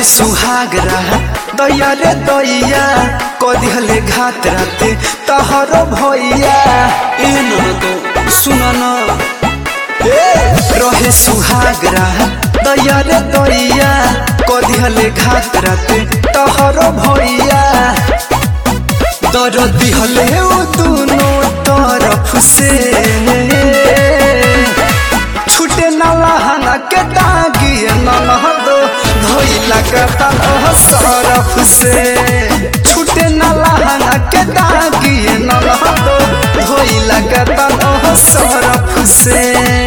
सुहाग रात दैया रे दैया कदिहले घात राते तहरो भैया ए ननदो सुन न ए रहे सुहाग रात दैया रे दैया कदिहले घात राते तहरो भैया दर दिहले उ दुनो तरफ से छुटे न लहना के दागिए ननहदो धोइला के तनह सरफ से छुटे न लहना के दागिए ननहदो धोइला के तनह सरफ से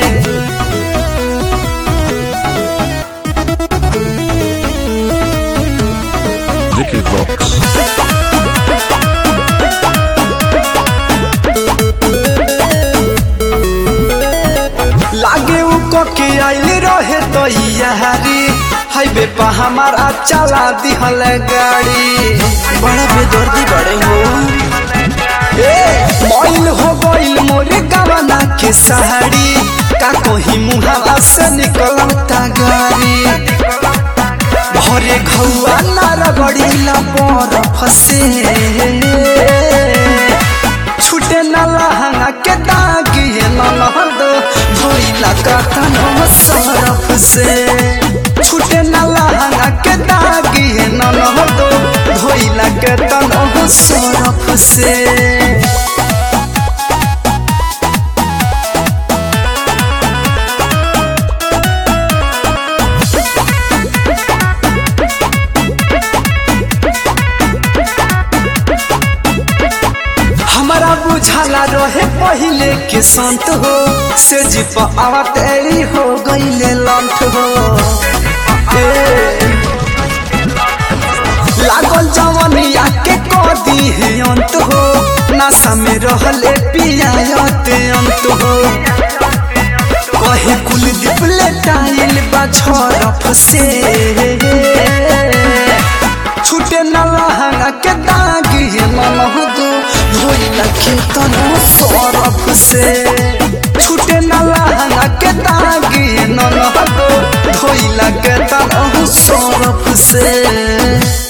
Vicky Vox. लागे उ के आइल रहे तो यारी हाईवे पर हमारा चला दिहल गाड़ी बड़ा बेदर्दी बड़े हो ए मोइल हो गइल मोरे गवना के सहारी का कोही मुहावा से निकलता गाड़ी भरे घौआ नार गड़ीला पर फसे छुटे न लहंगा के दागिए न लहद धोइला कतन सरफ से छुटे न लहंगा के दागिए न लहद धोइला के तन सरफ से हमारा बुझाला रहे पहिले के संत हो से जीप आवतेरी हो गईले लंठ हो ए, लागल जवनिया के कदी है अंत हो नशा में रहले पियाते अंत हो कहे कुल दिपले टाइल बा छरफ से छुटे न लहंगा के दागी मनहदो धोइला के तनो सरफ से छुटे न लहंगा के दागी मनहदो धोइला के तनो सरफ से